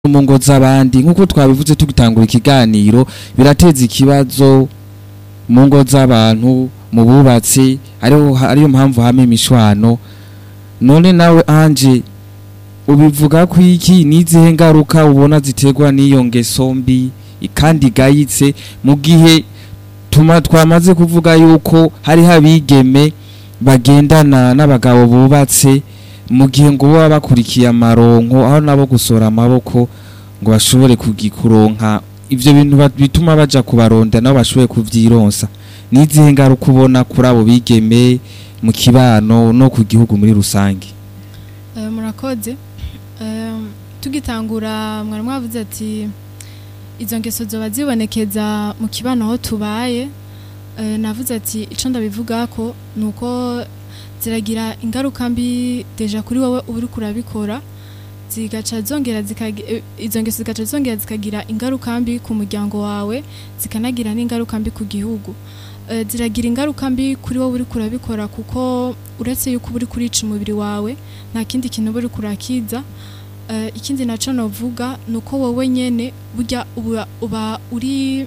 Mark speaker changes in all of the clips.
Speaker 1: mu ngo z'abandi nk'uko twabivuze tugitangura ikiganiro birateza ikibazo mu ngo z'abantu mu bubatsi ariho ariyo mpamvu hamwe imishwano none nawe anje ubivuga ko iki n'izihe ngaruka ubona ziterwa n'iyo ngeso mbi kandi igayitse mu gihe tuma twamaze kuvuga yuko hariho abigeme bagendana n'abagabo bubatse mu gihe ngo baba bakurikiye amaronko aho nabo gusora amaboko ngo bashobore kugikuronka ivyo bintu ba- bituma baja kubaronda nabo bashobore kuvyironsa n'izihe ngaruka ubona kuri abo bigeme mu kibano no ku gihugu muri rusange
Speaker 2: Eh, murakoze Eh, tugitangura mwari mwavuze ati izo ngeso zoba zibonekeza mu kibano aho tubaye Eh, navuze ati ico ndabivuga ko nuko ziragira ingaruka mbi deja kuri wowe uba uriko urabikora zigaca zongera zikagi- eh, izo ngeso zigaca zongera zikagira ingaruka mbi ku muryango wawe zikanagira n'ingaruka mbi ku gihugu Eh, ziragira ingaruka mbi kuri wowe uriko urabikora kuko uretse yuko uba uriko urica umubiri wawe nta kindi kintu uba uriko urakiza Eh, ikindi naco novuga ni uko wowe nyene burya uba, uba uri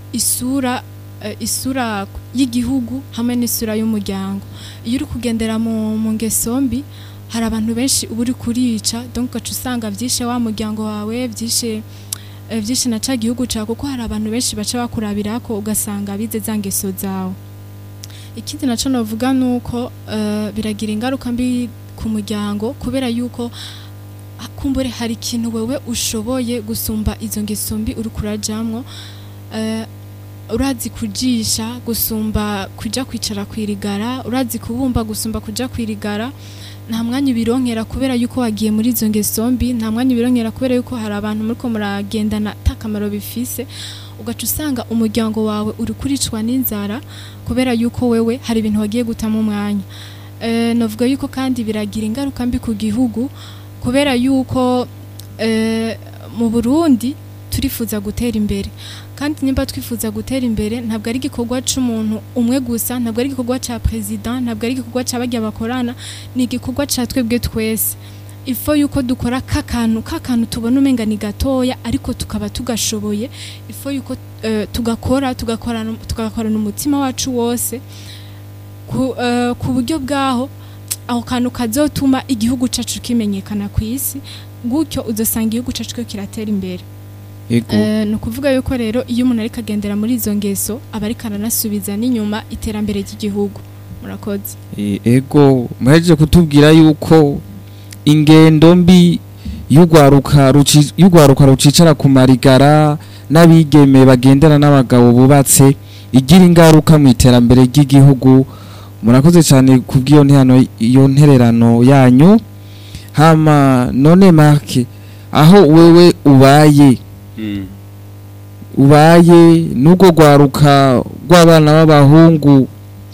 Speaker 2: isura eh, isura y'igihugu hamwe n'isura y'umuryango iyo uri kugendera mu, mu ngeso mbi hari abantu benshi uba uri kurica donc ugaca usanga vyishe wa muryango wawe vyishe eh, vyinshi na ca gihugu cawe kuko hari abantu benshi baca bakurabirako ugasanga bize za ngeso zawe ikindi naco novuga nuko eh, biragira ingaruka mbi ku muryango kubera yuko ah, kumbure hari ikintu wewe ushoboye gusumba izo ngeso mbi uriko urajamwo eh, urazi kujisha gusumba kuja kwicara kwirigara urazi kubumba gusumba kuja kwirigara nta mwanya ubironkera kubera yuko wagiye muri izo ngeso mbi nta mwanya ubironkera kubera yuko hari abantu muriko muragendana ata kamaro bifise ugaca usanga umuryango wawe uri kuricwa n'inzara kubera yuko wewe hari ibintu wagiye gutamo umwanya eh, navuga yuko kandi biragira ingaruka mbi ku gihugu kubera yuko eh, mu Burundi turifuza gutera imbere kandi nimba twifuza gutera imbere ntabwo ari igikorwa c'umuntu umwe gusa ntabwo ari igikorwa ca president ntabwo ari igikorwa ca barya bakorana ni igikorwa ca twebwe twese ifo yuko dukora kakantu kakantu tubona umenga ni gatoya ariko tukaba tugashoboye ifo yuko eh, tugakora tugakorana tugakorana umutima wacu wose ku, eh, ku buryo bwaho aho kantu kazotuma igihugu cacu kimenyekana ku isi gutyo uzosanga igihugu cacu ko kiratera imbere
Speaker 1: ego
Speaker 2: Eh, ni ukuvuga yuko rero iyo umuntu ariko agendera muri izo ngeso aba ariko aranasubiza n'inyuma iterambere ry'igihugu murakoze
Speaker 1: E- ego muhejeje kutubwira yuko ingendo mbi y'urwaruka ruci- y'urwaruka rucicara ku marigara n'abigeme bagendana n'abagabo bubatse igira ingaruka mu iterambere ry'igihugu murakoze cyane kubw'iyo ntihano iyo ntererano yanyu hama none marke aho wewe ubaye
Speaker 3: Mm.
Speaker 1: ubaye n'ubwo rwaruka rw'abana b'abahungu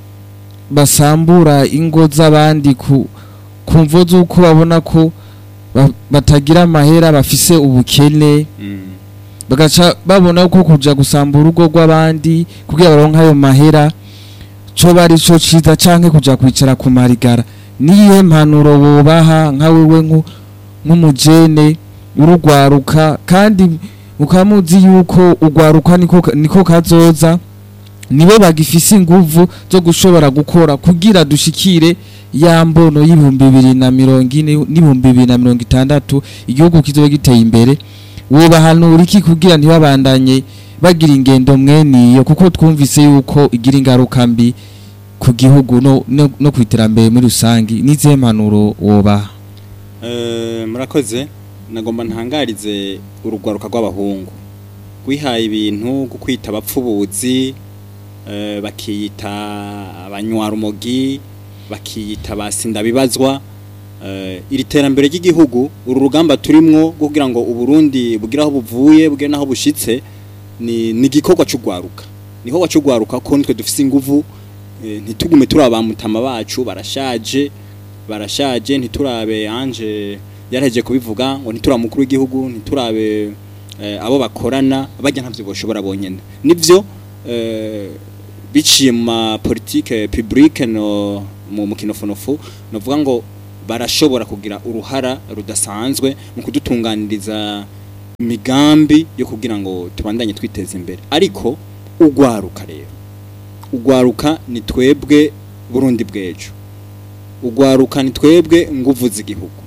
Speaker 1: basambura ingo z'abandi ku ku mvo z'uko babona ko ba- batagira amahera bafise ubukene
Speaker 3: Mm.
Speaker 1: bagaca babona ko kuja gusambura urugo rw'abandi kugira baronke ayo mahera co bari co ciza canke kuja kwicara ku marigara niyihe mpanuro bobaha nka wewe nku- nk'umujene urugwaruka kandi mukaba muzi yuko urwaruka niko niko kazoza nibo bagifise inguvu zo gushobora gukora kugira dushikire ya mbono y'ibihumbi bibiri na mirongo ine n'ibihumbi bibiri na mirongo itandatu igihugu kizoba giteye imbere wobahanura iki kugira ntibabandanye bagira ingendo mweniyo kuko twumvise yuko igira ingaruka mbi ku gihugu no, no, no ku iterambere muri rusangi n'izihe mpanuro wobaha
Speaker 3: Eh, murakoze nagomba ntangarize urugwaruka rw'abahungu wihaye ibintu bwo kwita abapfubuzi eh, bakiyita abanywarumogi bakiyita abasindabibazwa eh, iri terambere ry'igihugu uru rugamba turimwo rwo kugira ngo uburundi bugire aho buvuye bugire n'aho bushitse ni ni igikorwa c'ugwaruka niho wacugwaruka ko nitwe dufise inguvu eh, ntitugume turaba mutama bacu barashaje barashaje ntiturabe anje yaraheje kubivuga ngo ntiturabe mukuru w'igihugu ntiturabe eh, abo bakorana bajya ntavyo boshobora bonyene nivyo eh, biciye mu ma politique publique no mu mukinofonofu novuga ngo barashobora kugira uruhara rudasanzwe mu kudutunganiriza migambi yo kugira ngo tubandanye twiteza imbere ariko ugwaruka rero ugwaruka ni twebwe Burundi bwejo ugwaruka ni twebwe nguvu z'igihugu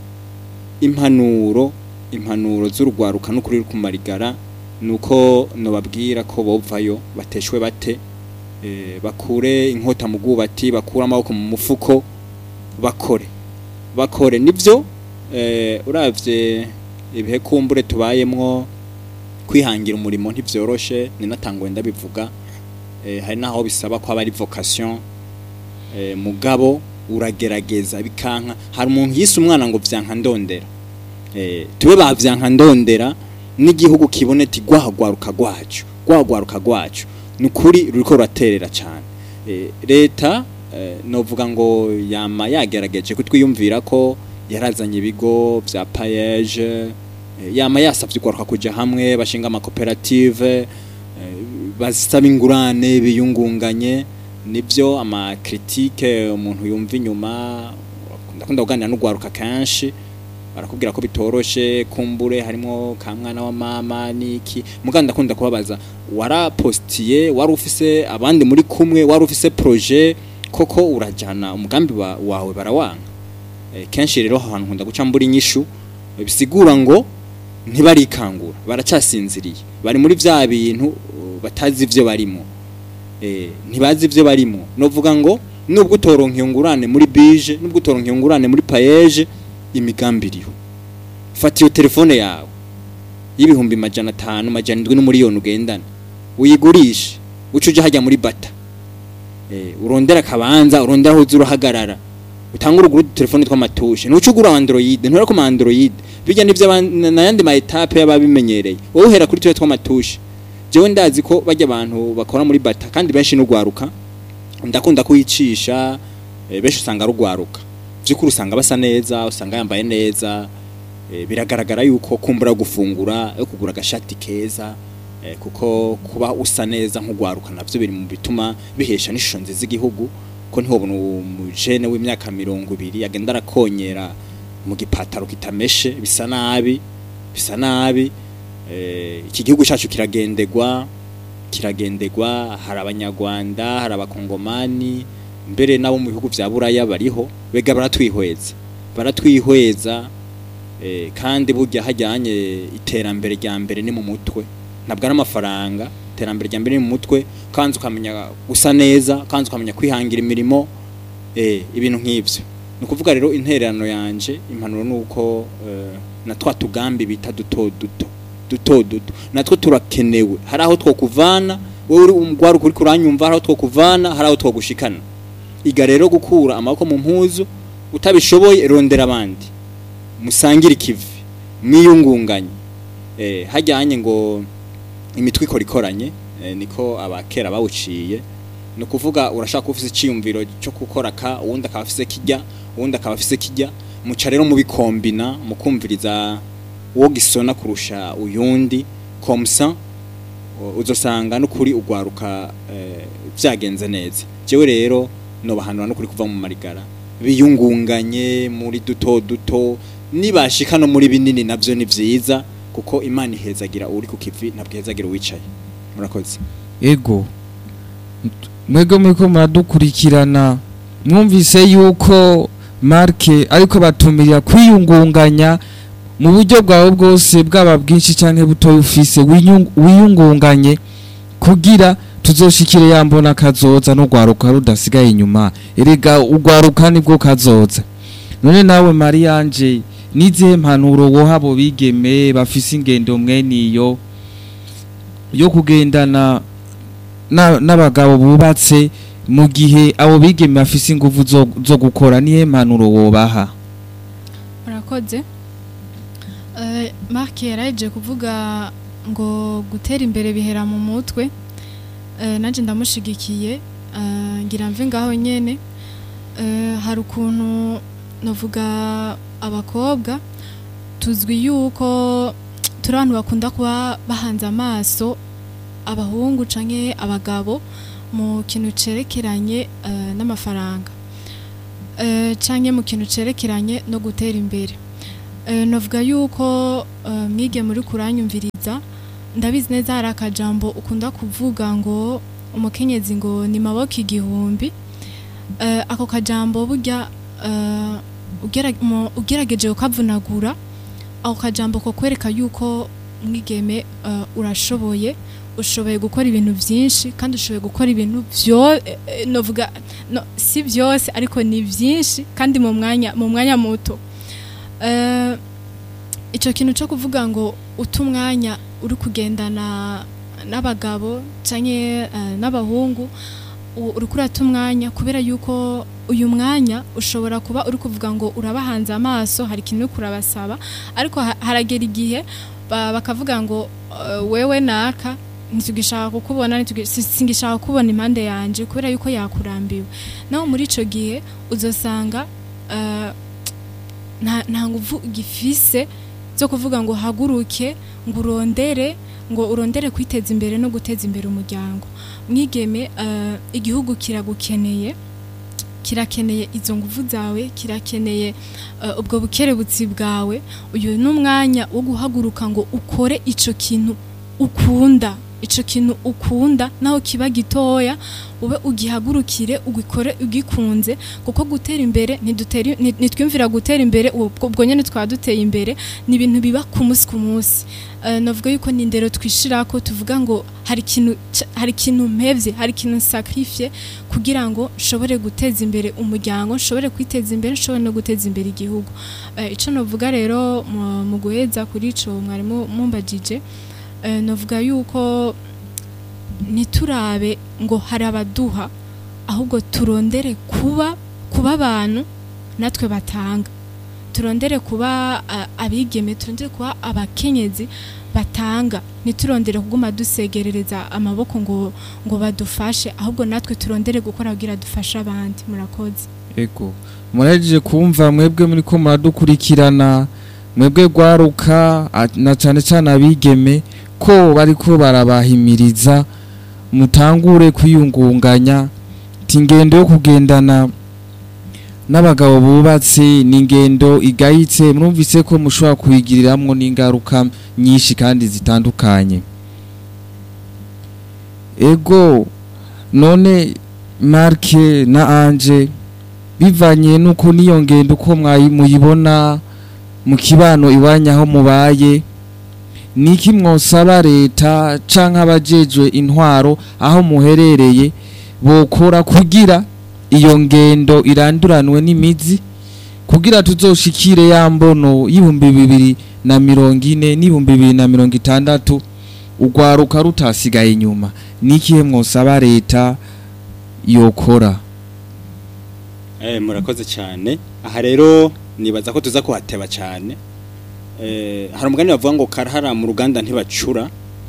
Speaker 3: impanuro impanuro z'urugwaruka n'ukuri ruri kumarigara nuko nobabwira ko bovayo bateshwe bate eh, bakure inkota mu bwubati bakure amaboko mu mufuko bakore bakore nivyo eh, uravye ibihe kumbure tubayemwo kwihangira umurimo ntivyoroshe ninatangwe ndabivuga eh, hari naho bisaba ko aba ari vocation eh, mugabo uragerageza bikanka hari umuntu yise umwana ngo vyanka ndondera eh, tube bavyanka ndondera n'igihugu kibone ti gwahagwaruka gwacu gwahagwaruka gwacu nukuri ruriko ruraterera cyane eh, leta eh, novuga ngo yama yagerageje kutwiyumvira ko yarazanye ibigo vya payeje eh, yama yasavye ugwaruka kuja hamwe bashinga amakoperative eh, basaba ingurane biyungunganye nivyo ama critique umuntu yumva inyuma ndakunda kuganira n'ugwaruka kenshi barakubwira ko bitoroshe kumbure harimo ka mwana wa mama niki muganda ndakunda kubabaza warapostiye wari ufise abandi muri kumwe wari ufise projet koko urajana umugambi wa, wawe barawanga e, kenshi rero ahantu nkunda guca mbura inyishu e, bisigura ngo ntibarikangura baracasinziriye bari muri vya bintu uh, batazi ivyo barimo eh ntibazi ivyo barimo novuga ngo nubwo utoronka ingurane muri bije nubwo utoronka ingurane muri payeje imigambi iriho fata iyo telefone yawe y'ibihumbi majana atanu majana indwi n'umuriyoni ugendana uyigurishe uca uja hajya muri bata eh urondera akabanza urondera aho uza urahagarara utanga uruguru telefone tw'amatushe ntuca ugura android ntura ku android bijya nivyo nayandi ma etape y'ababimenyereye wowe uhera kuri twe tw'amatushe jewe ndazi ko bajya abantu bakora muri bata kandi benshi n'ugwaruka ndakunda kuyicisha e, benshi usanga rugwaruka byukuri usanga basa neza usanga yambaye neza e, biragaragara yuko kumbura gufungura yo kugura agashati keza e, kuko kuba usa neza nk'ugwaruka navyo biri mu bituma bihesha n'ishusho nziza igihugu ko ntihobona umujene w'imyaka mirongo ibiri agenda arakonyera mu gipataro kitameshe bisa nabi bisa nabi e, iki gihugu cyacu kiragendegwa kiragendegwa hari abanyarwanda hari abakongomani mbere nabo mu bihugu vya buraya bariho bega baratwihweza baratwihweza eh, kandi burya hajyanye iterambere rya mbere ni mu mutwe ntabwo ari amafaranga iterambere rya mbere ni mu mutwe kandi ukamenya gusa neza kandi ukamenya kwihangira imirimo eh, ibintu nk'ivyo ni ukuvuga rero intererano yanje impanuro ni uko eh, na twa tugambi bita duto duto duto duto natwo turakenewe hari aho twokuvana wowe uri umugwaruka uri kuranyumva hari aho twokuvana hari aho twogushikana iga rero gukura amaboko mu mpuzu utabishoboye rondera abandi musangire ikivi mwiyungunganye eh hajyanye ngo imitwe ikora ikoranye eh, niko abakera bawuciye no kuvuga urashaka ufise iciyumviro cyo gukora ka uwundi akaba afise kijya uwundi akaba afise kijya muca rero mubikombina mukumviriza uwo gisona kurusha uyundi komsa uzosanga n'ukuri ugwaruka eh, vyagenze neza jewe rero nobahanura no kuri kuva mu marigara biyungunganye muri duto duto nibashika no muri binini navyo ni vyiza kuko imana ihezagira uri ku kivi ntabwo ihezagira uwicaye murakoze
Speaker 1: ego mwebwe muriko muradukurikirana mwumvise yuko marke ariko batumirira kwiyungunganya mu buryo bwawe bwose bwaba bwinshi canke butoya ufise winyung- wiyungunganye kugira tuzoshikire yambona kazoza n'ugwaruka rudasigaye inyuma erega ugwaruka nibwo kazoza none nawe Marianje nizihe mpanuro woha abo bigeme bafise ingendo mweniyo yo kugendana na- n'abagabo bubatse mu gihe abo bigeme bafise inguvu zo, zo gukora nihe mpanuro wobaha
Speaker 2: murakoze Eh, mark yaraje kuvuga ngo gutera imbere bihera mu mutwe Eh, nanjye ndamushigikiye Eh, ngira mve ngaho nyene Eh, hari ukuntu navuga abakobwa tuzwi yuko turi abantu bakunda kuba bahanze amaso abahungu canke abagabo mu kintu cerekeranye eh, n'amafaranga Eh, canke mu kintu cerekeranye no gutera imbere Eh, navuga yuko eh, mwige muri kuranyumviriza ndabizi neza hari akajambo ukunda kuvuga ngo umukenyezi ngo ni maboko igihumbi Eh, ako kajambo burya eh, ugera- mu- ugerageje ukavunagura ako kajambo ko kwereka yuko mwigeme eh, urashoboye ushoboye gukora ibintu byinshi kandi ushoboye gukora ibintu byo eh, eh, novuga no, si byose ariko ni byinshi kandi mu mwanya mu mwanya muto Eh, icyo kintu cyo kuvuga ngo uta umwanya uri kugendana n'abagabo cyangwa n'abahungu u- uri kurata umwanya kubera yuko uyu mwanya ushobora kuba uri kuvuga ngo urabahanze amaso hari ikintu uri kurabasaba ariko ha- haragera igihe ba- bakavuga ngo eh, wewe naka ntitugishaka kukubona ntitugi- si- singishaka kubona impande yanje kubera yuko yakurambiwe naho muri ico gihe uzosanga eh, nta nta nguvu gifise zo kuvuga ngo haguruke ngo urondere ngo urondere kwiteza imbere no guteza imbere umuryango mwigeme eh, igihugu kiragukeneye kirakeneye izo nguvu zawe kirakeneye eh, ubwo bukerebutsi bwawe uyu ni umwanya wo guhaguruka ngo ukore ico kintu ukunda ico kintu ukunda naho kiba gitoya ube ugihagurukire ugikore ugikunze kuko gutera imbere ntidutera nti- ntitwiyumvira gutera imbere ubwo ubwo nyene twaba duteye imbere ni ibintu biba ku munsi ku munsi Eh, navuga yuko ni indero twishirako tuvuga ngo hari ikintu ca- hari ikintu mpevye hari ikintu sacrifice kugira ngo nshobore guteza imbere umuryango nshobore kwiteza imbere nshobore no guteza imbere igihugu Eh, ico novuga rero mu- mu guheza kuri ico mwarimu mumbajije eh, novuga yuko ntiturabe ngo hari abaduha ahubwo turondere kuba kuba abantu natwe batanga turondere kuba a- abigeme turondere kuba abakenyezi batanga ntiturondere kuguma dusegerereza amaboko ngo ngo badufashe ahubwo natwe turondere gukora kugira dufashe abandi murakoze
Speaker 1: ego murahejeje kumva mwebwe muri ko muradukurikirana mwebwe gwaruka a- na cyane cyane abigeme ko bariko barabahimiriza mutangure kwiyungunganya ati ingendo yo kugendana n'abagabo bubatse ni ingendo igayitse mwumvise ko mushobora kuyigiriramwo n'ingaruka nyinshi kandi zitandukanye ego none marke na anje bivanye nuko niyo ngendo uko mwayi- muyibona mu kibano iwanya aho mubaye niki mwosaba leta canke abajejwe intwaro aho muherereye bokora kugira iyo ngendo iranduranwe n'imizi kugira tuzoshikire ya mbono y'ibihumbi bibiri na mirongo ine n'ibihumbi bibiri na mirongo itandatu urwaruka rutasigaye inyuma nikihe mwosaba leta yokora
Speaker 3: Eh, murakoze cyane aha rero nibaza ko tuza kuhateba cyane eh, hari umugani bavuga ngo karahara mu ruganda ntibacura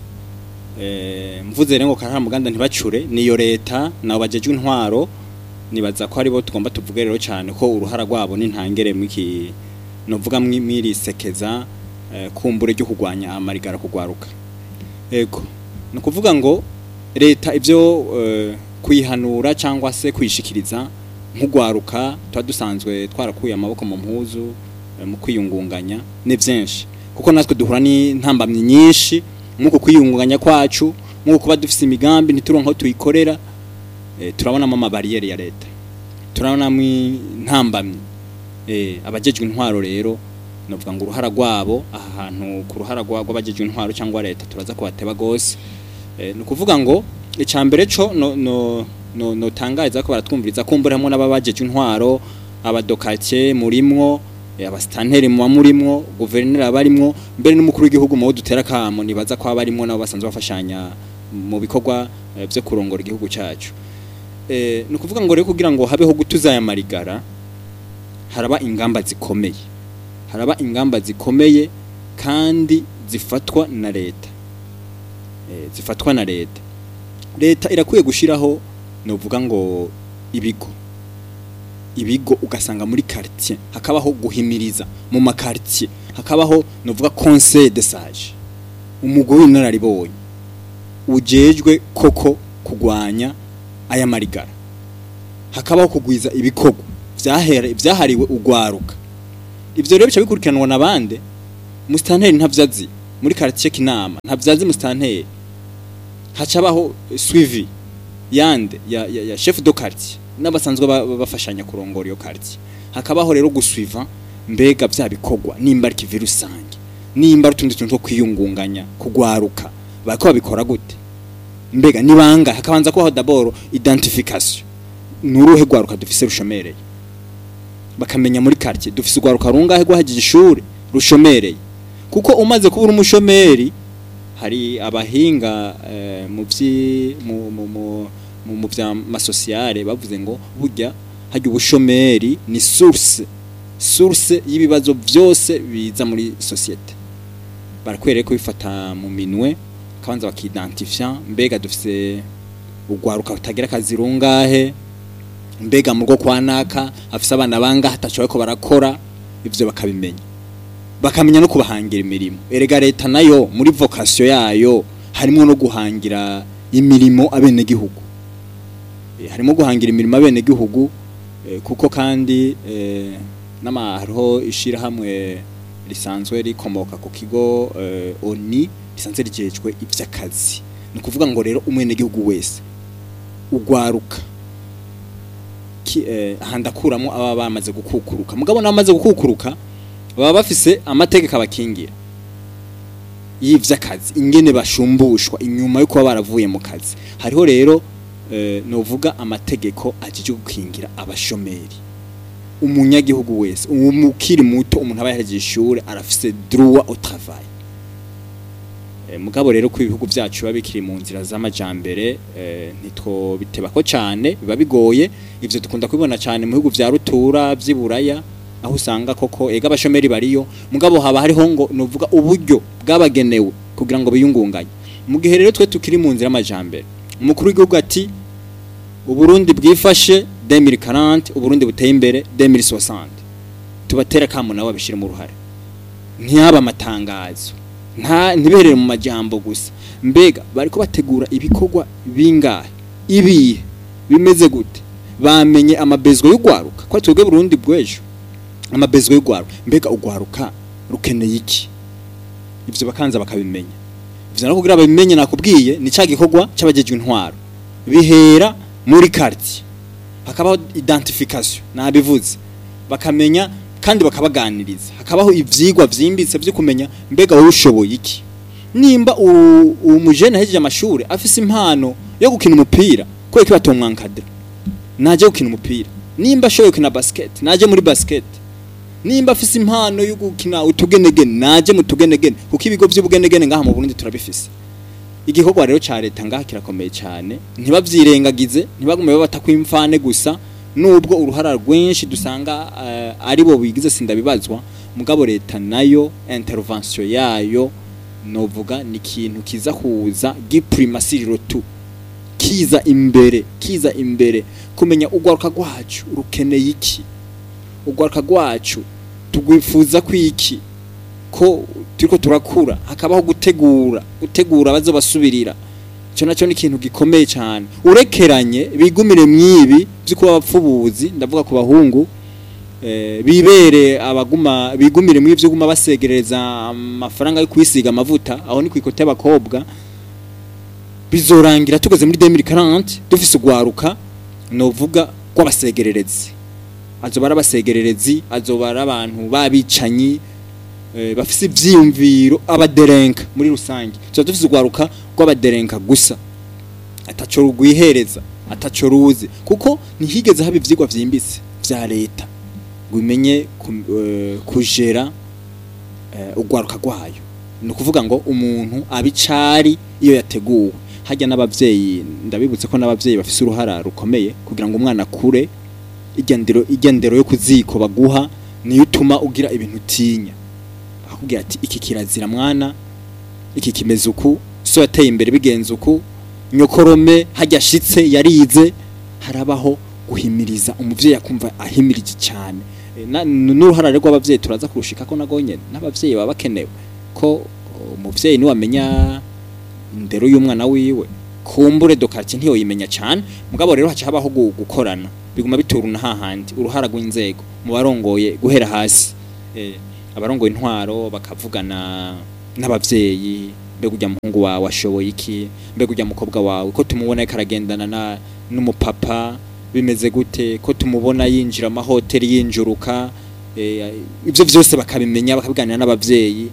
Speaker 3: eh, mvuze rero ngo karahara mu ruganda ntibacure niyo leta nabo bajejwe intwaro nibaza ko aribo tugomba tuvuge rero cyane ko uruhara rwabo n'intangere mwiki novuga mwi- mwirisekeza eh, kumbure ryo kugwanya amarigara kugwaruka ego ni ukuvuga ngo leta ibyo eh, kuyihanura cyangwa se kuyishikiriza nk'ugwaruka tuba dusanzwe twarakuye amaboko mu mpuzu eh, mu kwiyungunganya ni byinshi kuko natwe duhura n'intambamyi nyinshi nk'uko kwiyungunganya kwacu nk'uko kuba dufite imigambi ntituronke aho tuyikorera eh, turabonamo amabariyeri ya leta turabonamo intambamyi eh, abajejwe intwaro rero novuga ngo uruhara rwabo aha hantu ku ruhara rwa- rw'abajejwe intwaro cyangwa leta turaza kubateba gose eh, ni ukuvuga ngo icambere co no no no notangariza ko baratwumviriza kumbura hamwe n'ababajejwe intwaro abadokake murimwo eh, abasitanteri muba murimwo guverineri abarimwo mbere n'umukuru w'igihugu mu bo dutera kamo nibaza ko abarimwo nabo basanzwe bafashanya mu bikorwa eh, vyo kurongora igihugu cacu eh, ni ukuvuga ngo rero kugira ngo habeho gutuza aya marigara haraba ingamba zikomeye haraba ingamba zikomeye kandi zifatwa na leta eh, zifatwa na leta leta irakwiye gushiraho novuga ngo ibigo ibigo ugasanga muri quartier hakabaho guhimiriza mu makartier hakabaho novuga conseil de sage umugwi w'inararibonye ujejwe koko kugwanya aya marigara hakabaho kugwiza ibikorwa vyahere- vyahariwe ugwaruka ivyo rero bica bikurikiranwa na bande musitanteri ntavyazi muri quartier kinama ntavyazi musitanteri hacabaho suivi yande ya, ya, ya chef de quartier n'abasanzwe ba- ba- bafashanya kurongora iyo quartier hakabaho rero gusuiva mbega vya bikorwa nimba ari kivi rusange nimba ari utundi tuntu two kwiyungunganya kugwaruka bariko babikora gute mbega nibanga hakabanza kubaho d'abord identification nuruhe gwaruka dufise rushomereye bakamenya muri quartier dufise ugwaruka rungahe rwahagije ishuri rushomereye kuko umaze kuba uri umushomeri hari abahinga eh, mu vyi mu mu mu mu, mu vya masosiyale bavuze ngo burya hajya ubushomeri ni source source y'ibibazo byose biza muri societe barakwereye ko bifata mu minwe kabanza bakidentifia mbega dufise ugwaruka utagira akazi rungahe mbega mu rwo kwa naka afise abana bangahe atacoye ko barakora ivyo bakabimenya bakamenya no kubahangira imirimo erega leta nayo muri vocation yayo harimo no guhangira imirimo abenegihugu Eh, harimo guhangira imirimo abenegihugu eh, kuko kandi eh, n'ama hariho ishirahamwe risanzwe rikomoka ku kigo eh, oni risanzwe rijejwe ivy'akazi ni ukuvuga ngo rero umwenegihugu wese ugwaruka ki- eh, handakuramo aba bamaze gukukuruka mugabo n'abamaze gukukuruka baba bafise amategeko abakingira y'ivy'akazi ingene bashumbushwa inyuma yo kuba baravuye mu kazi hariho rero eh, novuga amategeko ajije gukingira abashomeri umunyagihugu wese umukiri muto umuntu aba yahejeje ishure arafise droit au travail Eh, mugabo rero ko ibihugu vyacu biba bikiri mu nzira z'amajambere eh, ntitwo bitebako cane biba bigoye ivyo dukunda kubibona cane mu bihugu vya rutura vy'iburaya aho usanga koko ega abashomeri bariyo mugabo haba hariho ngo novuga uburyo bwabagenewe kugira ngo biyungunganye mu gihe rero twe tukiri mu nzira y'amajambere umukuru w'igihugu ati uburundi bwifashe 2040 uburundi buteye imbere 2060 tubatera kamo nabo babishire mu ruhare ntiyaba amatangazo nta ntiberere mu majambo gusa mbega bariko bategura ibikorwa bingahe ibihe bimeze gute bamenye amabezwa y'ugwaruka ko twebwe Burundi bw'ejo amabezwa y'ugwaruka mbega ugwaruka rukeneye iki ivyo bakanza bakabimenya ivyo no kugira babimenye nakubwiye ni ca gikorwa c'abajejwe intwaro bihera muri quartier hakabaho identification nabivuze bakamenya kandi bakabaganiriza hakabaho ivyigwa vyimbitse vyo kumenya mbega wowe ushoboye iki nimba u- uwo mujene ahejeje amashuri afise impano yo gukina umupira kubera ko batomwankadira naje gukina umupira nimba ashoboye gukina basket naje muri basket nimba afise impano yo gukina utugenegene naje mu tugenegene kuko ibigo vy'ubugenegene ngaha mu Burundi turabifise igikorwa rero ca leta ngaha kirakomeye cyane ntibavyirengagize ntibagume babata kwimfane gusa nubwo uruhara rwinshi dusanga uh, ari bo bigize sindabibazwa mugabo leta nayo intervention yayo novuga ni ikintu kiza kuza giprimasiriro tu kiza imbere kiza imbere kumenya ugwaruka rwacu rukeneye iki ugwaruka rwacu tugwifuza kwiki ko turiko turakura hakabaho gutegura gutegura bazo basubirira cyo nacyo ni ikintu gikomeye cyane urekeranye bigumire mwibi by'uko abapfubuzi ndavuga ku bahungu eh, bibere abaguma bigumire mwibi byo guma basegereza amafaranga yo kwisiga amavuta aho ni kwikote y'abakobwa bizorangira tugeze muri 2040 dufise ugwaruka novuga rw'abasegererezi azoba ari abasegererezi azoba ari abantu babicanyi eh, bafise ivyiyumviro abaderenka muri rusange tuba dufise ugwaruka rw'abaderenka gusa ataco rugwihereza ataco ruzi kuko ntihigeze haba ivyigwa vyimbitse vya leta ngo imenye ku- eh, kujera eh, ugwaruka rwayo ni ukuvuga ngo umuntu abicari iyo yateguwe hajya n'abavyeyi ndabibutse ko n'abavyeyi bafise uruhara rukomeye kugira ngo umwana akure igendero igendero yo kuziko baguha niyo utuma ugira ibintu utinya akubwira ati iki kirazira mwana iki kimeze uku so yateye imbere bigenze uku nyokorome hajya ashitse yarize harabaho guhimiriza umuvyeyi akumva ahimirije cyane E, na- n'uruhara rero rw'abavyeyi turaza kurushika ko nago nyene n'abavyeyi baba bakenewe ko umuvyeyi niwe amenya indero y'umwana wiwe kumbure dokarti ntiyoyimenya cyane mugabo rero haca habaho gu- gukorana biguma bituruna hahandi uruhara rw'inzego mu barongoye guhera hasi eh, abarongoye intwaro bakavugana n'abavyeyi mbega ujya muhungu wawe ashoboye iki mbega ujya mukobwa wawe ko tumubona ariko aragendana na n'umupapa bimeze gute ko tumubona yinjira amahoteli yinjuruka eh, ibyo byose bakabimenya bakabiganira n'abavyeyi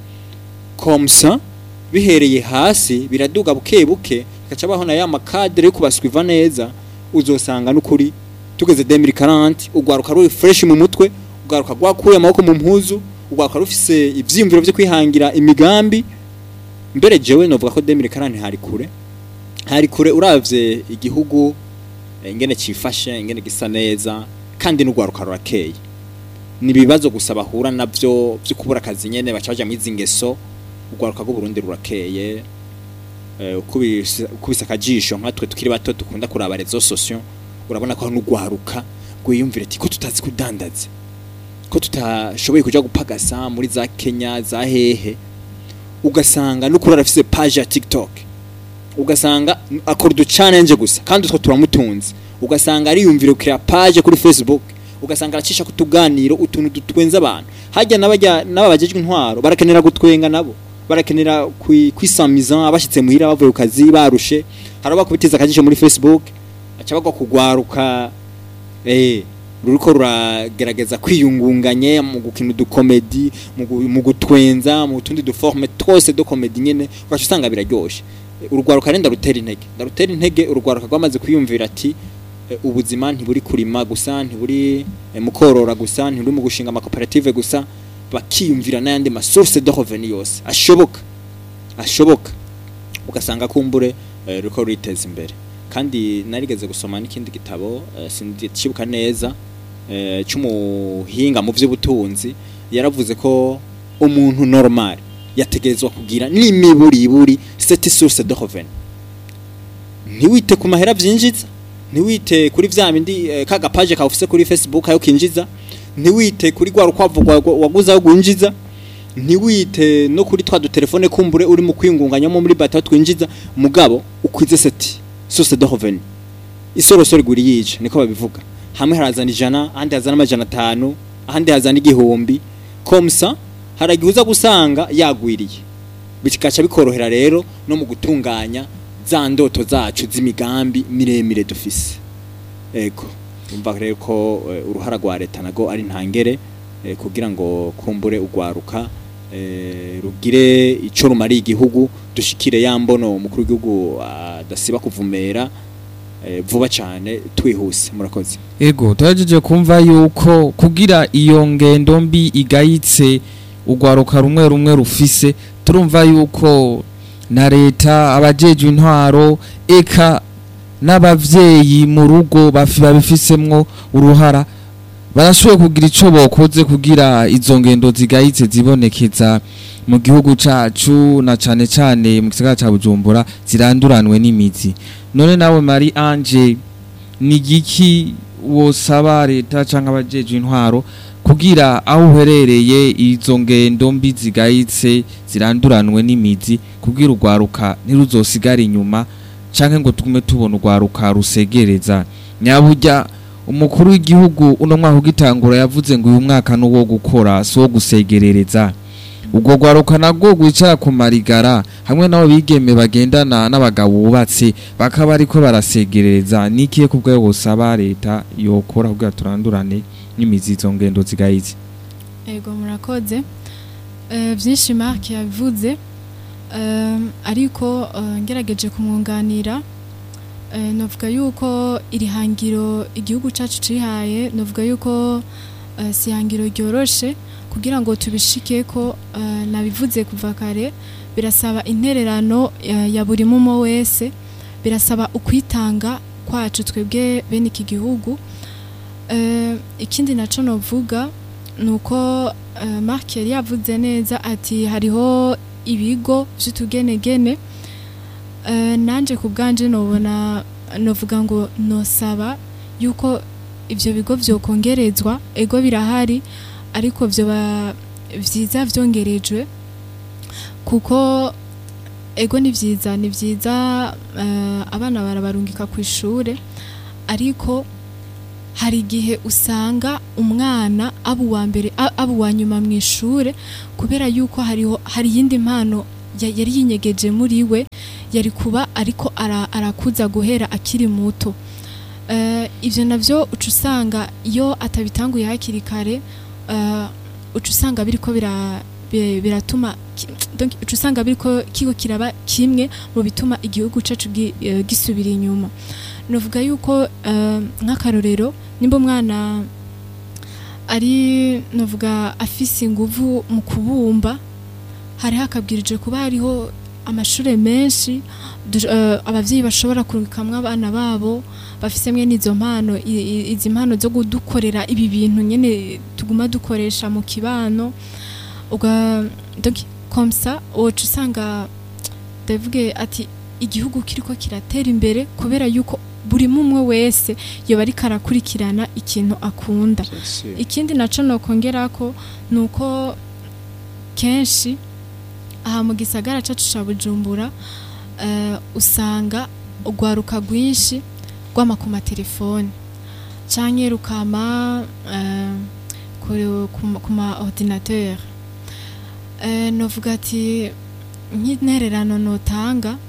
Speaker 3: komsa bihereye hasi biraduga buke buke gaca baho na ya makadere yo kubaswiva neza uzosanga n'ukuri tugeze 2040 ugwaruka ruri fresh mu mutwe ugwaruka gwakuye amaboko mu mpuzu ugwaruka rufise ivyiyumviro vyo kwihangira imigambi mbere jewe novuga ko 2040 hari kure hari kure uravye igihugu eh, ingene cifashe ingene gisa neza kandi n'ugwaruka rurakeye ni ibibazo gusa bahura navyo vyo kubura akazi nyene baca baja mwizi ngeso ugwaruka rw'u Burundi rurakeye eh, ukubise ukubise akajisho nkatwe tukiri bato dukunda kuraba rezo sosio urabona ko n'ugwaruka gwiyumvira ati ko tutazi kudandaza ko tutashoboye kuja gupagasa muri za Kenya za hehe ugasanga n'ukuri arafise page ya TikTok ugasanga akora udu challenge gusa kandi utwo turamutunze ugasanga ariyumvira kuri page kuri Facebook ugasanga aracisha kutuganiro utuntu dutwenza abantu hajya n'abajya n'ababajejwe intwaro barakenera gutwenga nabo barakenera kwi- kwisamiza abashitse muhira bavuye ku kazi barushe haraba kubitiza akajisho muri Facebook aca bagwa kugwaruka eh ruriko ruragerageza kwiyungunganya mu gukina udukomedi mu gu- mu gutwenza mu tundi duforme twose do komedi nyene ugaca usanga biraryoshe Eh, urugwaruka renda rutera intege ndarutera intege urugwaruka rwamaze kwiyumvira ati eh, ubuzima ntiburi kurima gusa ntiburi eh, mu korora gusa ntiburi mu gushinga amakoperative gusa bakiyumvira n'ayandi masource de revenu yose ashoboka ashoboka ugasanga kumbure eh, ruriko ruriteza imbere kandi narigeze gusoma n'ikindi gitabo eh, sindikibuka neza eh, cy'umuhinga mu by'ubutunzi yaravuze ko umuntu normal yategerezwa kugira n'imiburiburi cette source de revenu ntiwite ku mahera vyinjiza ntiwite kuri vya bindi eh, kaga page ka ufise kuri Facebook ayo kinjiza ntiwite kuri gwa rukwavu rwa- rwa- waguze ayo gwinjiza ntiwite no kuri twa dutelefone kumbure uri mu kwingunganyamo muri bata twinjiza mugabo ukwize seti source de revenu isorosoro igura yica niko babivuga hamwe harazana ijana ahandi hazana amajana atanu ahandi hazana igihumbi komsa haragihuza gusanga yagwiriye bikaca bikorohera rero no mu gutunganya za ndoto zacu z'imigambi miremire dufise ego umva rero ko eh, uruhara rwa leta nago ari ntangere eh, kugira ngo kumbure ugwaruka eh, rugire ico rumariye igihugu dushikire ya mbono umukuru w'igihugu adasiba kuvumera eh, vuba cyane twihuse murakoze
Speaker 1: ego turagejeje kumva yuko kugira iyo ngendo mbi igayitse urwaruka rumwe rumwe rufise turumva yuko na leta abajejwe intwaro eka n'abavyeyi mu rugo bafi- babifisemwo uruhara barashoboye kugira ico bokoze kugira izo ngendo zigayitse zibonekeza mu gihugu cacu na cane cane mu gisagara ca Bujumbura ziranduranwe n'imizi none nawe Marie Ange ni igiki wosaba leta canke abajejwe intwaro kugira aho uherereye izo ngendo mbi zigayitse ziranduranwe n'imizi kugira urwaruka ntiruzosigare inyuma canke ngo tugume tubona urwaruka rusegereza nyaburya umukuru w'igihugu uno mwaka ugitangura yavuze ngo uyu mwaka ni uwo gukora si uwo gusegerereza ubwo rwaruka nabwo rwicara ku marigara hamwe n'abo bigeme bagendana n'abagabo bubatse bakaba ariko barasegerereza n'ikihe ku bwayo busaba leta yokora kugira turandurane n'imizi izo ngendo zigayitse
Speaker 2: ego murakoze Eh, byinshi mark yabivuze Eh, ariko eh, ngerageje kumwunganira eh, novuga yuko iri hangiro igihugu cyacu cihaye novuga yuko eh, si ihangiro ryoroshe kugira ngo tubishike ko eh, nabivuze kuva kare birasaba intererano eh, ya buri mumo wese birasaba ukwitanga kwacu twebwe bene iki gihugu Eh, ikindi naco novuga nuko uh, Mark yari yavuze neza ati hariho ibigo vy'utugenegene uh, nanje ku bwanje nobona novuga ngo nosaba yuko ivyo bigo vyokongerezwa ego birahari ariko vyoba vyiza vyongerejwe kuko ego ni vyiza ni vyiza uh, abana barabarungika ku ishure ariko hari igihe usanga umwana aba uwa mbere a- aba uwa nyuma mu ishure kubera yuko hariho hari iyindi mpano ya- yari yinyegeje muri we yari kuba ariko ara- arakuza guhera akiri muto Eh, ivyo navyo uca usanga iyo atabitanguye hakiri kare eh, uca usanga biriko bira- bi- biratuma ki- donc uca usanga biriko kiko kiraba kimwe mu bituma igihugu cacu gi- eh, gisubira inyuma novuga yuko eh, nk'akarorero nimba umwana ari novuga afise inguvu mu kubumba hari hakabwirije kuba hariho amashure menshi du- eh, abavyeyi bashobora kurukamwo abana babo bafise mwene izo mpano i- i- izi mpano zo kudukorera ibi bintu nyene tuguma dukoresha mu kibano uga donc comme ça woca usanga ndavuge ati igihugu kiriko kiratera imbere kubera yuko buri mumwe wese yoba ariko arakurikirana ikintu akunda ikindi naco nokongerako ni uko kenshi aha mu gisagara cacu ca bujumbura eh, usanga urwaruka rwinshi rwama ku matelefone canke rukama eh, ku- ku ma- ku ma ordinateur Eh, novuga ati nk'intererano notanga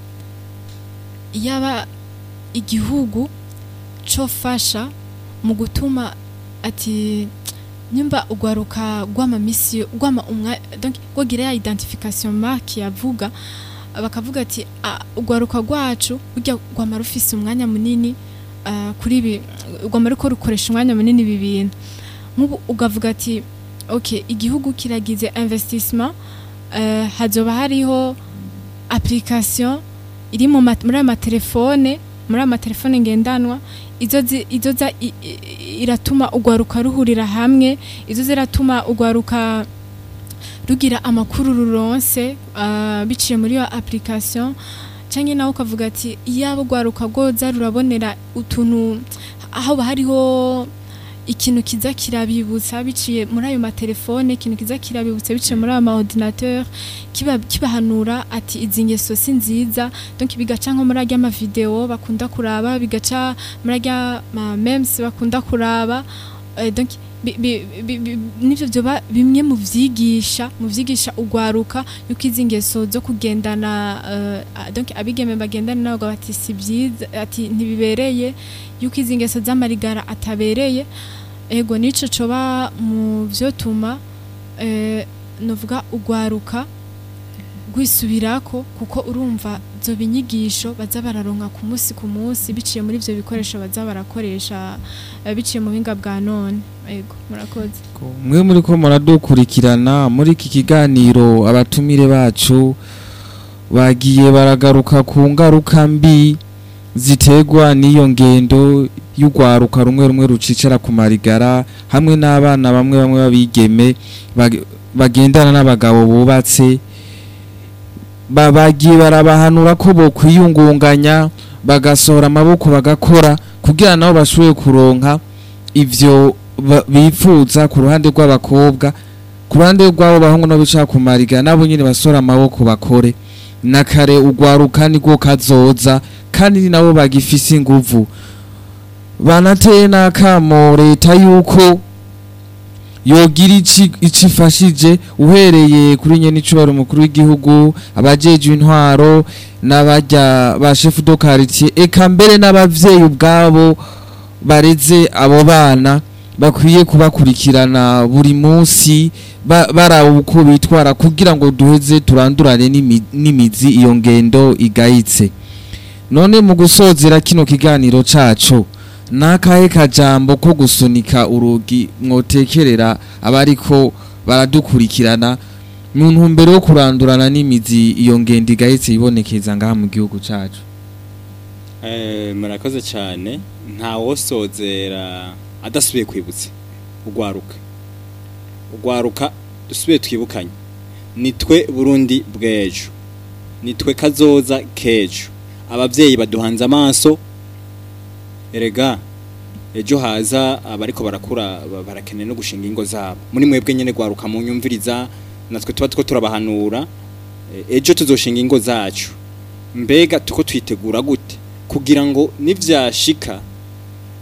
Speaker 2: yaba igihugu cofasha mu gutuma ati nyumba ugwaruka gwama misi gwama umwa donc gwagira ya identification marque yavuga bakavuga ati "Ah, ugwaruka rwacu burya gwama rufise umwanya munini ah, kuri ibi gwama ruko rukoresha umwanya munini ibi bintu nk'ubu ugavuga ati ok igihugu kiragize investissement eh, hazoba hariho application iri mu ma- muri aya matelefone muri aya matelefone ngendanwa izo zi- izo za i- i- iratuma ugwaruka ruhurira hamwe izo ziratuma ugwaruka rugira amakuru ruronse ah, biciye muri iyo application canke nawe ukavuga ati iyaba ugwaruka rwoza rurabonera utuntu aho hariho ikintu kiza kirabibutsa biciye muri ayo matelefone ikintu kiza kirabibutsa biciye muri ayo maordinateur kiba kibahanura ati izi ngeso si nziza donc bigaca nko muri arya mavideo bakunda kuraba bigaca muri arya ma memes bakunda kuraba eh, donc bi- bi- bi- bi- nivyo vyoba bimwe mu vyigisha mu vyigisha ugwaruka yuko izi ngeso zo kugendana eh, ah, donc abigeme bagendana nabo bati si byiza ati ntibibereye yuko izi ngeso z'amarigara atabereye ego nico coba mu vyotuma eh, novuga ugwaruka rwisubirako kuko urumva zo binyigisho baza bararonka ku munsi ku munsi biciye muri ivyo bikoresho baza barakoresha eh, biciye mu buhinga bwa none ego murakoze
Speaker 1: mwe muri ko muradukurikirana muri iki kiganiro abatumire bacu bagiye baragaruka ku ngaruka mbi ziterwa n'iyo ngendo y'urwaruka rumwe rumwe rucicara ku marigara hamwe n'abana bamwe bamwe babigeme bag- bagendana n'abagabo bubatse ba- bagiye barabahanura ko bokwiyungunganya bagasohora amaboko bagakora kugira nabo bashoboye kuronka ivyo ba- bifuza ku ruhande rw'abakobwa ku ruhande rw'abo bahungu no bicara ku mariga nabo nyine basora amaboko bakore na kare ugwaruka nibwo kazoza kandi ni nabo bagifise inguvu banateye n'akamo leta yuko yogira ici ico ifashije uhereye kuri nyene icubaro umukuru w'igihugu abajejwe intwaro n'abarya ba chef de quartier eka mbere n'abavyeyi ubwabo bareze abo bana bakwiye kubakurikirana buri munsi ba- baraba uko bitwara kugira ngo duheze turandurane n'imi- n'imizi iyo ngendo igayitse none mu gusozera kino kiganiro cacu nakahe kajambo ko gusunika urugi mwotekerera abariko baradukurikirana mu ntumbero yo kurandurana n'imizi iyo ngendo igayitse ibonekeza ngaha mu gihugu cacu
Speaker 3: Eh, murakoze cyane nta wosozera adasubiye kwibutsa ugwaruka ugwaruka dusubiye twibukanye nitwe burundi bw'ejo nitwe kazoza k'ejo ababyeyi baduhanze amaso erega ejo haza abariko barakura ba- barakeneye no gushinga ingo zabo muri mwebwe nyene gwaruka mu nyumviriza natwe tuba two turabahanura Eh, ejo tuzoshinga ingo zacu mbega tuko twitegura gute kugira ngo nivyashika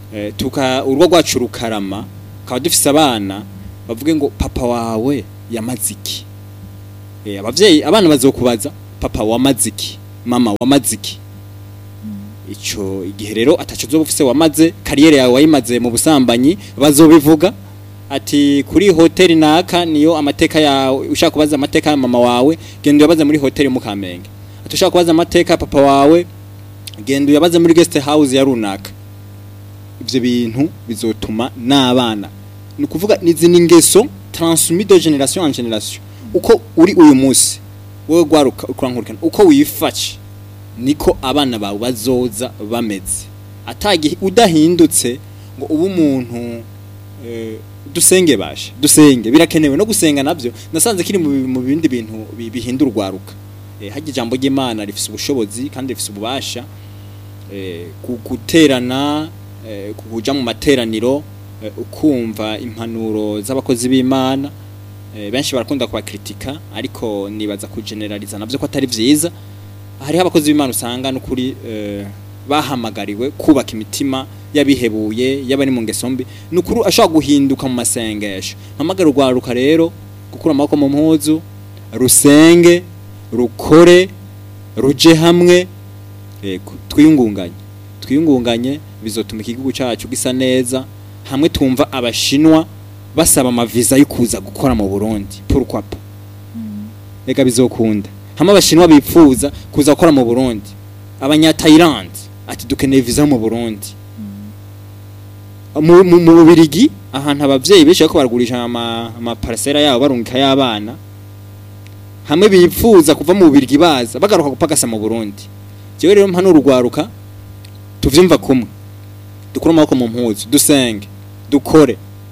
Speaker 3: eh, tuka urwo rwacu rukarama kaba dufise abana bavuge ngo papa wawe yamaze iki eh, abavyeyi abana bazokubaza papa wamaze iki mama wamaze iki ico igihe rero ataco uzoba ufise wamaze kariyeri yawe wayimaze mu busambanyi bazobivuga ati kuri hoteli naka niyo amateka yawe ushaka kubaza amateka ya mama wawe genda uyabaze muri hoteli mu Kamenge ati ushaka kubaza amateka ya papa wawe genda uyabaze muri guest house ya runaka ivyo bintu bizotuma n'abana ni ukuvuga nizi n'ingeso transmis de generation en generation uko uri uyu munsi wowe gwaruka ukurankurikana uko wifashe niko abana bawe bazoza bameze atagihe udahindutse ngo ube umuntu eh, dusenge bashe dusenge birakenewe no gusenga navyo nasanze kiri mu bi- mu bindi bintu bi- bihindura urwaruka eh, harya ijambo ry'Imana rifise ubushobozi kandi rifise ububasha eh, ku- guterana eh, kuja mu materaniro eh, ukumva impanuro z'abakozi b'Imana eh, benshi barakunda kubakritika ariko nibaza kugeneraliza navyo ko atari vyiza hariho abakozi b'Imana usanga n'ukuri eh, bahamagariwe kubaka imitima yabihebuye y'abari mu ngeso mbi nukuri ashobora guhinduka mu masengesho mpamagara urwaruka rero gukura amaboko mu mpuzu rusenge rukore ruje hamwe yego twiyungunganye twiyungunganye bizotuma igihugu cyacu gisa neza hamwe twumva abashinwa basaba amaviza yo kuza gukora mu Burundi pourquoi pas reka bizokunda hamwe abashinwa bipfuza kuza gukora mu Burundi abanya Thailand ati dukeneye visa mu Burundi mu mu- mu Bubirigi ahantu abavyeyi benshi bariko baragurisha ama ama parcela yabo barungika y'abana hamwe bipfuza kuva mu Bubirigi baza bagaruka gupagasa mu Burundi jewe rero mpano urugwaruka tuvyumva kumwe dukura amaboko mu mpuzu dusenge dukore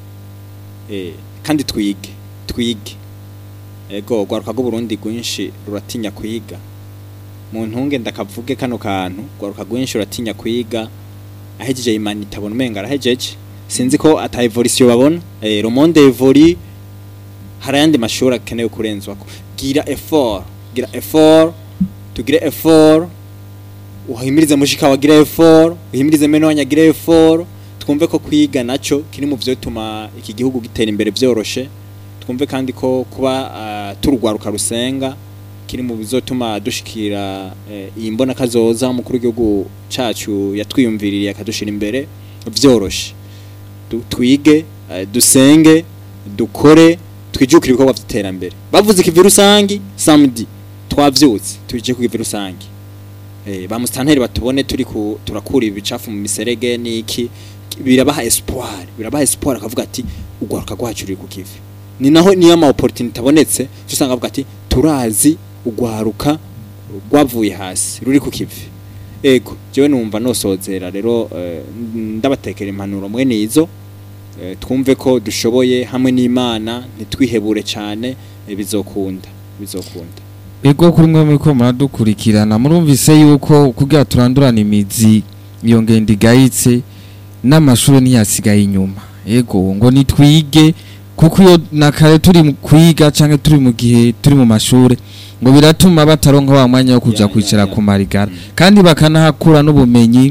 Speaker 3: eh kandi twige twige ego rwaruka rw'u Burundi rwinshi ruratinya kwiga mu ntunge ndakavuge kano kantu rwaruka rwinshi ruratinya kwiga ahejeje imana itabona umenga arahejeje sinzi ko ata evolution babona eh le monde évolue hari ayandi mashuri akenewe kurenzwako gira effort gira effort tugire effort uhimirize mushika wagira effort uhimirize meno wanyagira effort twumve ko kwiga naco kiri mu vyotuma iki gihugu gitera imbere vyoroshe twumve kandi ko kuba uh, turugwaruka rusenga kiri mu bizotuma dushikira eh, iyi mbona kazoza umukuru w'igihugu cacu yatwiyumviririye akadushira imbere vyoroshe Du- twige eh, dusenge dukore twijukire ibikorwa vy'iterambere bavuze ikivi rusangi samedi twavyutse tuje ku kivi rusangi eh, ba mustanteri batubone turi ku turakura ibicafu mu miserege niki birabaha espoir birabaha espoir akavuga ati ugwaruka rwacu ruri ku kivi ni naho niyo ama opportunity abonetse usanga avuga ati turazi ugwaruka rwavuye hasi ruri ku kivi ego jewe numva nosozera rero eh, ndabatekera impanuro mwene izo eh, twumve ko dushoboye hamwe n'Imana ntitwihebure cyane eh, bizokunda bizokunda
Speaker 1: Ego kuri mwe muriko muradukurikirana murumvise yuko kugira turandurana imizi iyo ngendo igayitse n'amashuri ntiyasigaye inyuma ego ngo nitwige kuko iyo na kare turi mu kwiga canke turi mu gihe turi mu mashure ngo biratuma bataronka wa mwanya wo kuja
Speaker 3: Ya, ya,
Speaker 1: kwicara
Speaker 3: ya.
Speaker 1: ku marigara
Speaker 3: Mm.
Speaker 1: kandi bakanahakura n'ubumenyi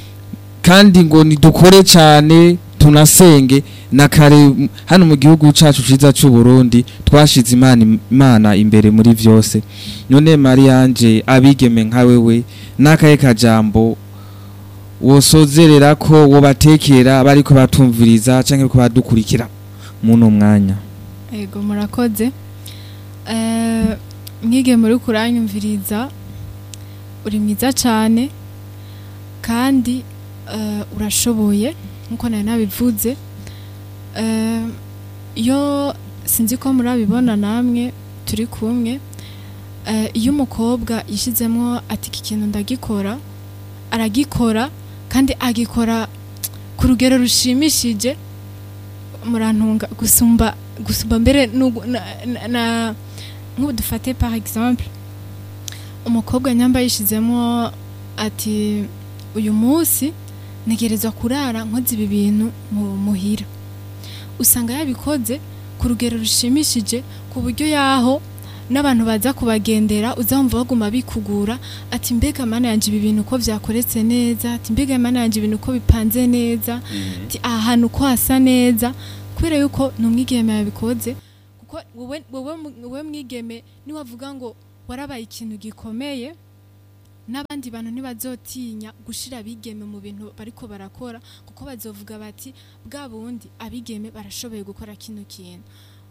Speaker 1: kandi ngo nidukore cane tunasenge na kare m- hano mu gihugu cacu ciza c'u Burundi twashize imana imana imbere muri vyose none Marianje abigeme nka wewe nakaye kajambo wosozerera ko wobatekera bariko batumviriza canke ko badukurikira muno mwanya
Speaker 2: Ego murakoze. Eh mwige muri kuranyumviriza uri mwiza cyane kandi eh, urashoboye nkuko nari nabivuze. Eh iyo sinzi ko murabibona namwe turi kumwe eh, iyo umukobwa yishizemo ati iki kintu ndagikora aragikora kandi agikora ku rugero rushimishije murantunga gusumba gusumba mbere nugu- na, na, na nk'ubu dufate par exemple umukobwa nyamba yishizemo ati uyu munsi ntegerezwa kurara nkoze ibi bintu mu muhira usanga yabikoze ku rugero rushimishije ku buryo yaho n'abantu baza kubagendera uzamva baguma bikugura ati mbega mana yanje ibi bintu uko vyakoretse neza ati mbega mana yanje ibintu uko bipanze neza ati aha hantu uko hasa neza kubera yuko ni umwigeme yabikoze kuko wowe wowe mu- wowe mwigeme niwavuga ngo warabaye ikintu gikomeye n'abandi bantu ntibazotinya gushira abigeme mu bintu bariko barakora kuko bazovuga bati bwa bundi abigeme barashoboye gukora kino kintu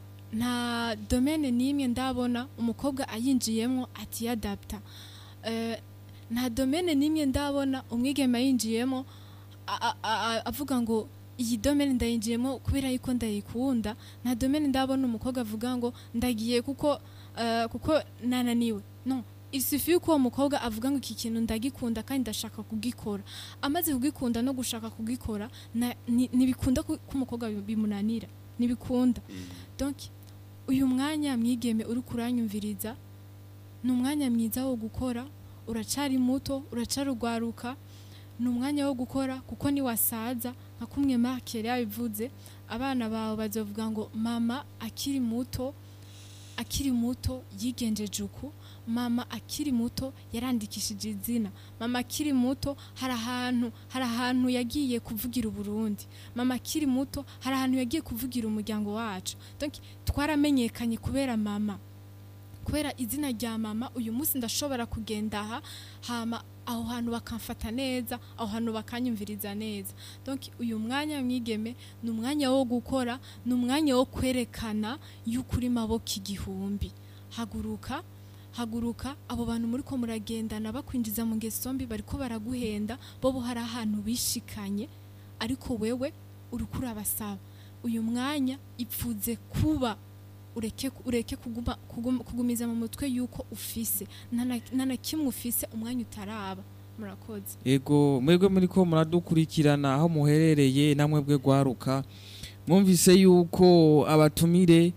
Speaker 2: nta domene n'imwe ndabona umukobwa ayinjiyemo atiyadapta Eh, nta domene n'imwe ndabona umwigeme ayinjiyemo a- a- a- avuga ngo iyi domene ndayinjiyemo kubera yuko ndayikunda nta domene ndabona umukobwa avuga ngo ndagiye kuko eh, kuko nananiwe no isufi yuko uwo mukobwa avuga ngo iki kintu ndagikunda kandi ndashaka kugikora amaze kugikunda no gushaka kugikora na- ni- ntibikunda ko ko umukobwa bi- bimunanira ntibikunda donc uyu mwanya mwigeme uri kuranyumviriza ni umwanya mwiza wo gukora uracari muto uracarugwaruka ni umwanya wo gukora kuko niwasaza nka kumwe Mark yari yabivuze abana bawe bazovuga ngo mama akiri muto akiri muto yigenjeje uku mama akiri muto yarandikishije izina mama akiri muto hari ahantu hari ahantu yagiye kuvugira uburundi mama akiri muto hari ahantu yagiye kuvugira umuryango wacu donc twaramenyekanye kubera mama kubera izina rya mama uyu munsi ndashobora kugenda aha hama aho hantu bakamfata neza aho hantu bakanyumviriza neza donc uyu mwanya mwigeme ni umwanya wo gukora ni umwanya wo kwerekana yuko uri maboko igihumbi haguruka haguruka abo bantu muri ko muragendana bakwinjiza mu ngeso mbi bariko baraguhenda bobo hari ahantu bishikanye ariko wewe uriko urabasaba uyu mwanya ipfuze kuba ureke ureke kuguma, kuguma, kugumiza mu mutwe yuko ufise nta na- nta na kimwe ufise umwanya utaraba murakoze
Speaker 1: ego mwebwe muri ko muradukurikirana aho muherereye namwe bwe gwaruka mwumvise yuko abatumire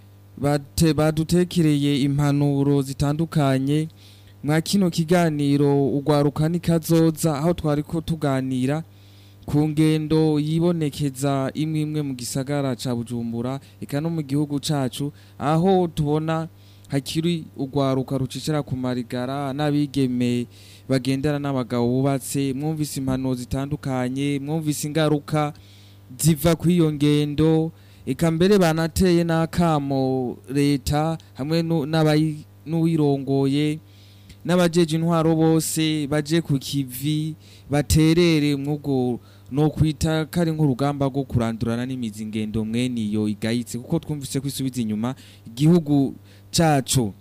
Speaker 1: bate badutekereye impanuro zitandukanye mwa kino kiganiro ugwaruka nikazoza aho twari ko tuganira ku ngendo yibonekeza imwe imwe mu gisagara ca Bujumbura eka no mu gihugu cacu aho tubona hakiri ugwaruka rucicira ku marigara n'abigeme bagendana n'abagabo bubatse mwumvise impanuro zitandukanye mwumvise ingaruka ziva kuri iyo ngendo eka mbere banateye n'akamo leta hamwe nu- n'abayi- n'uwirongoye n'abajeje intwaro bose baje ku kivi baterere mwubwo no kwita kari nk'urugamba rwo kurandurana n'imizi ngendo mwene iyo igayitse kuko twumvise ko isubiza inyuma igihugu cacu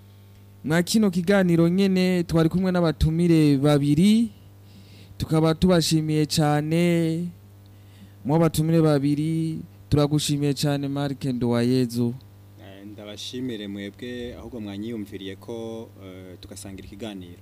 Speaker 1: mwa kino kiganiro nyene twari kumwe n'abatumire babiri tukaba tubashimiye cyane mu batumire babiri turagushimiye cyane Mark Nduwayezu
Speaker 3: Eh, ndabashimire mwebwe ahubwo mwanyiyumviriye ko eh, tugasangira ikiganiro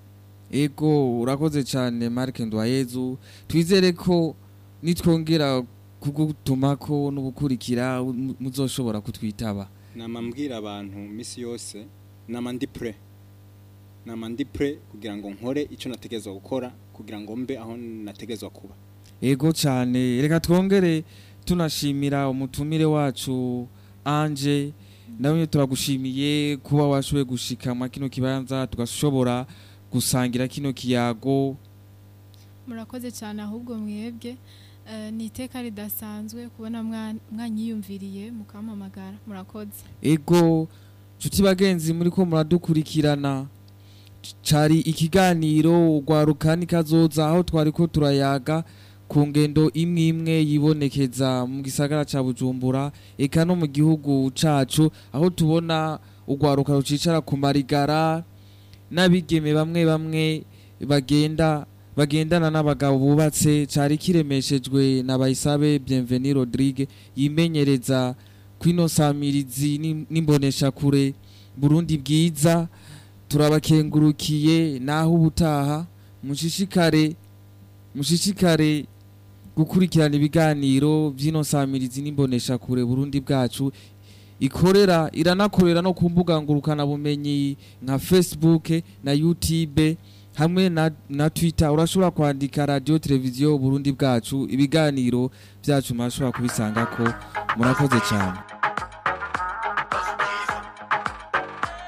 Speaker 1: ego urakoze cyane Mark Nduwayezu twizere ko nitwongera kugutumako n'ubukurikira mu- muzoshobora kutwitaba
Speaker 3: nama mbwira abantu misi yose nama ndi pre nama ndi pre kugira ngo nkore icyo nategezwa gukora kugira ngo mbe aho nategezwa kuba
Speaker 1: ego cyane reka twongere tunashimira umutumire wacu anje nawe turagushimiye kuba washoboye gushika mwa kino kibanza tugashobora gusangira kino kiyago
Speaker 2: murakoze cyane ahubwo mwebwe eh, ni iteka ridasanzwe kubona mwa- mwanyiyumviriye mukampamagara murakoze
Speaker 1: ego nshuti bagenzi muri ko muradukurikirana cari ikiganiro ugwaruka nikazoza aho twari ko turayaga ku ngendo imwe imwe yibonekeza mu gisagara ca bujumbura eka no mu gihugu cacu aho tubona ugwaruka rucicara ku marigara n'abigeme bamwe bamwe bagenda bagendana n'abagabo bubatse cari kiremeshejwe na Bayisabe Bienvenue Rodrigue yimenyereza kwino samirizi n'im- n'imboneshakure Burundi bwiza turabakengurukiye naho ubutaha mushishikare mushishikare gukurikirana ibiganiro by'ino samirizi n'imboneshakure Burundi bwacu ikorera iranakorera no ku mbuga ngurukana bumenyi nka Facebook na YouTube hamwe na, na Twitter urashobora kwandika radio televiziyo Burundi bwacu ibiganiro byacu mashobora kubisangako murakoze cyane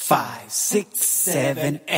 Speaker 4: five, six, seven, eight.